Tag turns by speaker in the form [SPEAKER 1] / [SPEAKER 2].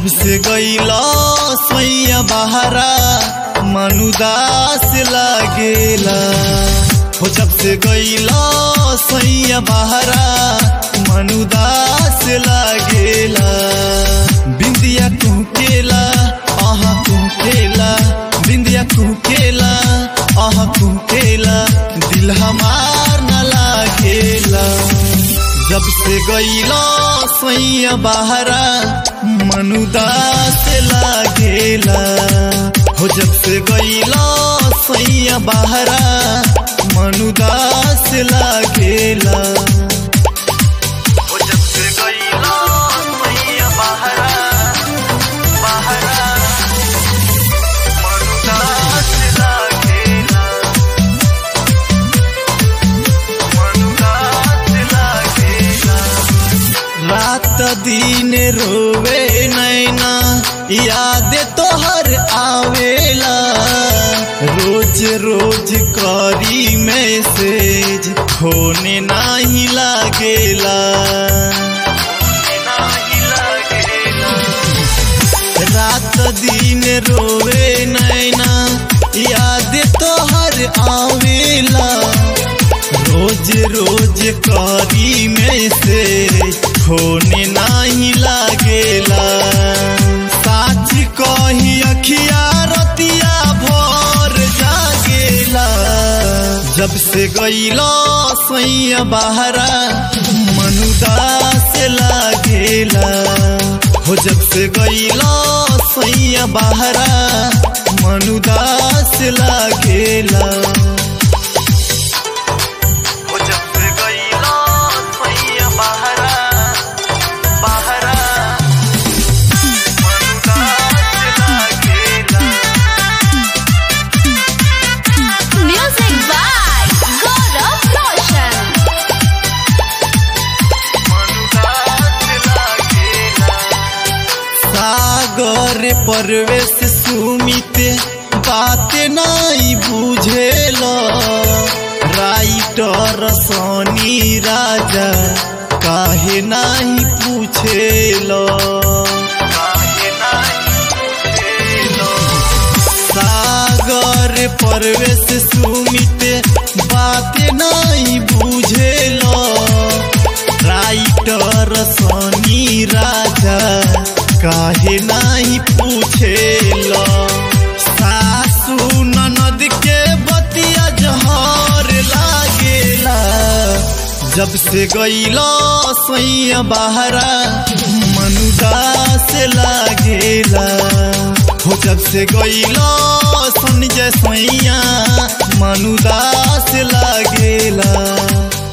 [SPEAKER 1] जब से गईला सैया बहरा मनुदास लागेला हो जब से गईला सैया बहरा मनुदास लागेला बिंदिया कुकेला आहा कुकेला बिंदिया कुकेला आहा कुकेला दिल हमार न लागेला जब से गईला सैया बहरा मनुदास लागेला हो जब से गईला सैया बहरा मनुदास लागेला हो जब से गईला सैया बहरा बहरा मनुदास लागेला मनुदास लागेला रात दिन रोवे नैना याद तोहर आवेला रोज रोज करी मैसेज खोने नाही लागेला रात दिन रोवे नैना याद तोहर आवेला रोज रोज करी में से होने नाही लागेला साच कही अखिया रतिया भर जागेला जब से गईला सैया बहरा मनुदास लागेला हो जब से गईला सैया बहरा मनुदास लागेला हो जब से गईला सैया बहरा बहरा मनुदास लागेला
[SPEAKER 2] Music by Gaurav Roshan.
[SPEAKER 1] सागर परवेश सुमित बात नहीं बुझेल राइटर सोनी राजा काहे नहीं पूछेल सागर परवेश सुमित बात नहीं बुझेल राइटर सोनी राजा काहे नहीं पूछेल सासू ननद के बतिया जहर लागेला जब से गईला सैया बहरा मनुदास लागेला हो जब से गईला संजय सैया मनुदास लागेला